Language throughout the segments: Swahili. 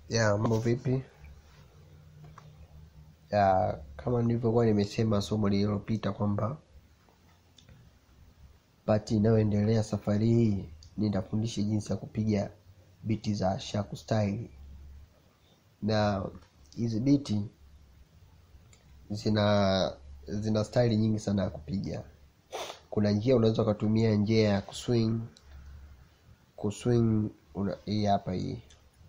Ya, mambo vipi? Ya, kama nilivyokuwa nimesema somo lililopita kwamba pati inayoendelea safari hii nitafundisha jinsi ya kupiga biti za shaku style, na hizi biti zina zina style nyingi sana ya kupiga. Kuna njia unaweza ukatumia njia ya kuswing kuswing, una, hii hapa hii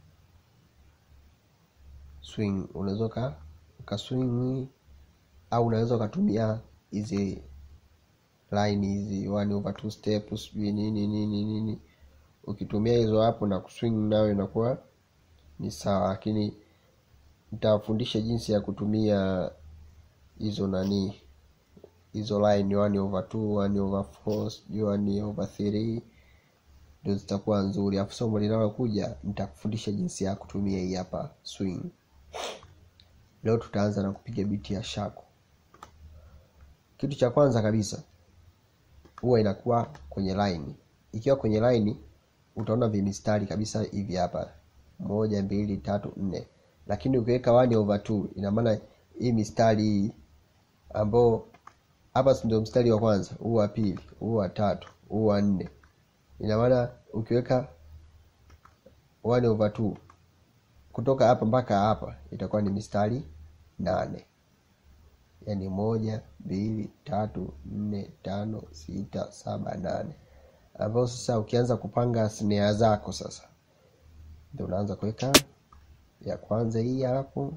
swing unaweza uka ukaswing au unaweza ukatumia hizi line hizi one over two step sijui nini nini nini ukitumia hizo hapo na kuswing nayo inakuwa ni sawa lakini nitawafundisha jinsi ya kutumia hizo nani hizo line one over two one over four sijui one over three ndio zitakuwa nzuri alafu somo linalokuja nitakufundisha jinsi ya kutumia hii hapa swing leo tutaanza na kupiga biti ya shaku kitu cha kwanza kabisa huwa inakuwa kwenye line ikiwa kwenye line utaona vimistari kabisa hivi hapa moja mbili tatu nne lakini ukiweka one over two ina maana hii mistari hii ambao hapa si ndio mstari wa kwanza huu wa pili huu wa tatu huu wa nne ina maana ukiweka one over two kutoka hapa mpaka hapa itakuwa ni mistari nane yaani moja mbili tatu nne tano sita saba nane ambao sasa ukianza kupanga snare zako sasa ndio unaanza kuweka ya kwanza hii hapo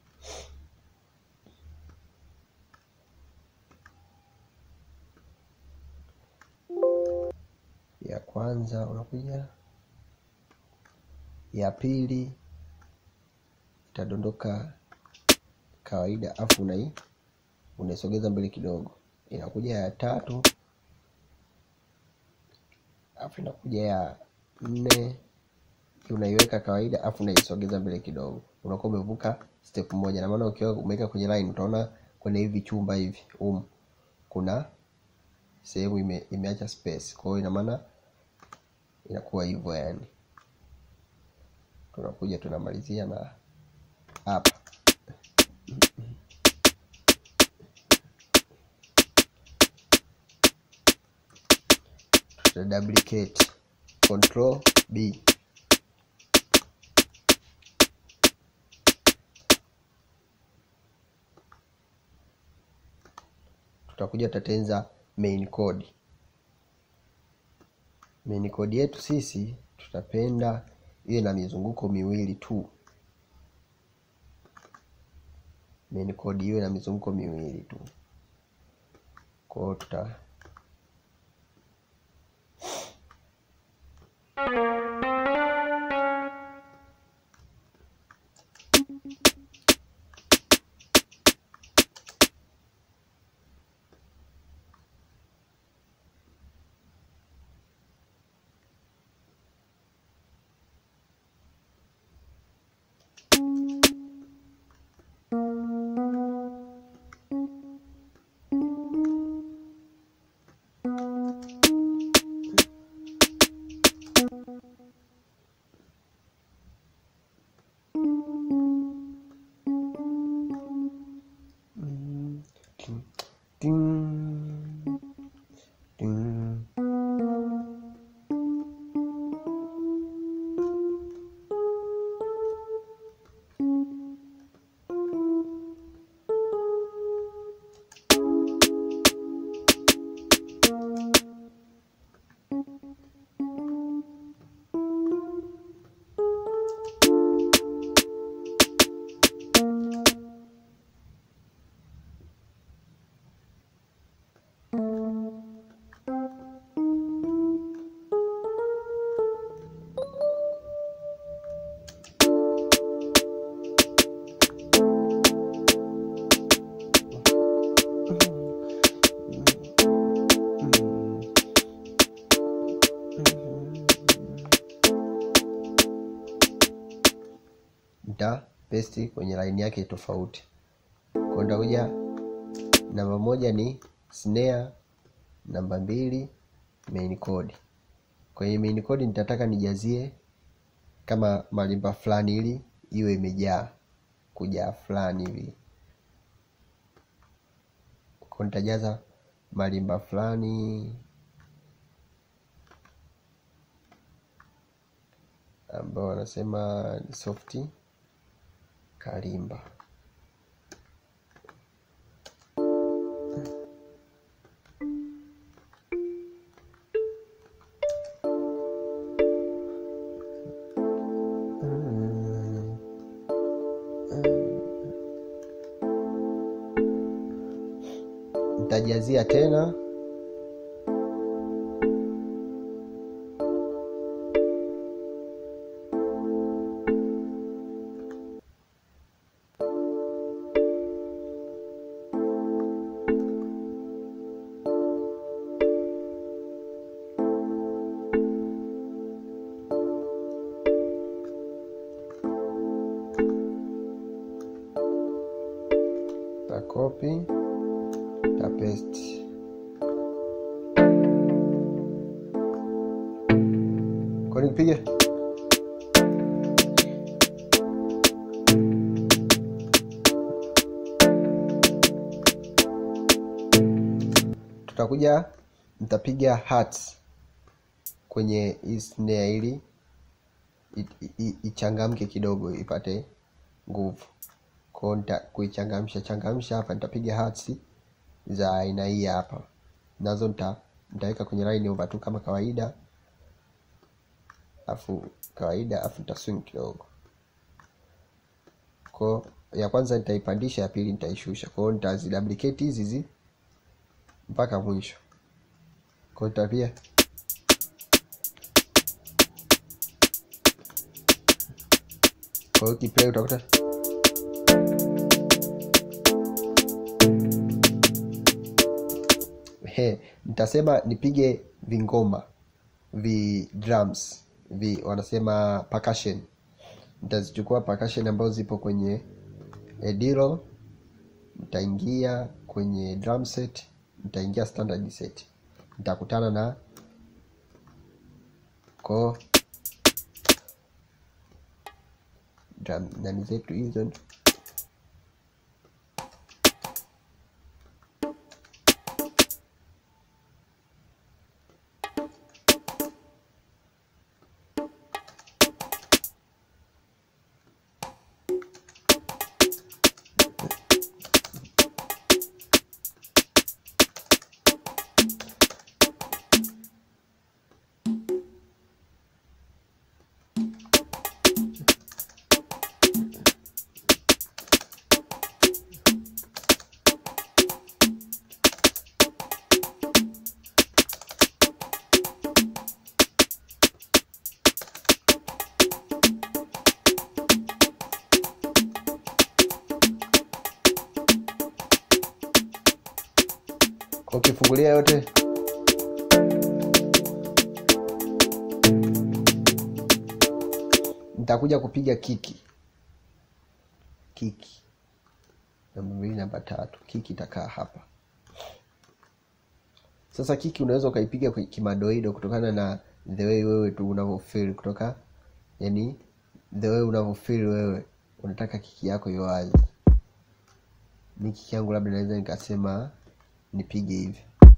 ya kwanza unakuja ya pili itadondoka kawaida afu unai unaisogeza mbele kidogo inakuja ya tatu afu inakuja ya nne unaiweka kawaida afu unaisogeza mbele kidogo unakuwa umevuka step moja na maana ukiwa umeweka kwenye line utaona kwenye hivi chumba hivi um kuna sehemu ime, imeacha space kwa hiyo ina maana inakuwa hivyo yani tunakuja tunamalizia na hapa tuta duplicate control b tutakuja tutatenza main code main code yetu sisi tutapenda iwe na mizunguko miwili tu main code iwe na mizunguko miwili tu kwa hiyo tuta Ding, ding. nita paste kwenye line yake tofauti kwa nitakuja namba moja ni snare namba mbili main code kwenye main code nitataka nijazie kama malimba fulani ili iwe imejaa kujaa fulani hivi kwa nitajaza malimba fulani ambao wanasema ni softi kalimba nitajazia tena takopi ta paste kwa nipige tutakuja nitapiga hearts kwenye hii snare ili i- i- ichangamke kidogo ipate nguvu kwao nita kuichangamsha changamsha hapa nitapiga hearts za aina hii hapa nazo nita nitaweka kwenye line over tu kama kawaida afu kawaida afu nita swing kidogo kwao ya kwanza nitaipandisha ya pili nitaishusha kwao nitaziduplicate hizi hizi mpaka mwisho kwao nitapia kwa hiyo kiplay utakuta he nitasema nipige vingoma vi drums vi wanasema percussion nitazichukua percussion ambazo zipo kwenye ediro nitaingia kwenye drum set nitaingia standard set nitakutana na ko drum nani zetu hizo kwa ukifungulia yote nitakuja kupiga kiki kiki namba mbili namba tatu kiki itakaa hapa sasa kiki unaweza ukaipiga kwa kimadoido kutokana na the way wewe tu unavyofeel kutoka yani the way unavyofeel wewe unataka kiki yako iwe wazi mi kiki yangu labda naweza nikasema nipige hivi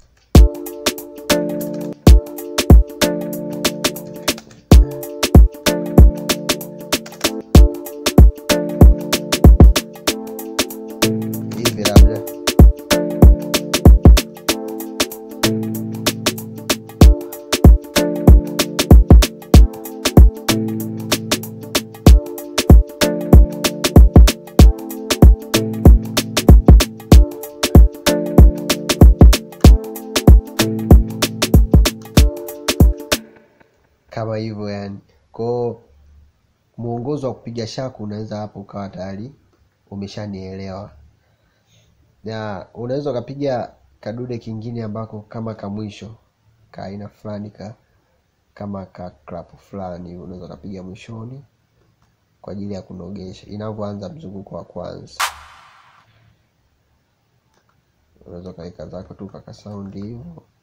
hivi labda kama hivyo yani kwao mwongozo wa kupiga shaku unaweza hapo ukawa tayari umeshanielewa na unaweza ukapiga kadude kingine ambako kama kamwisho ka aina fulani ka kama ka clap fulani unaweza ukapiga mwishoni kwa ajili ya kunogesha inavyoanza mzunguko wa kwanza unaweza ukaweka zako tu kaka saundi hivyo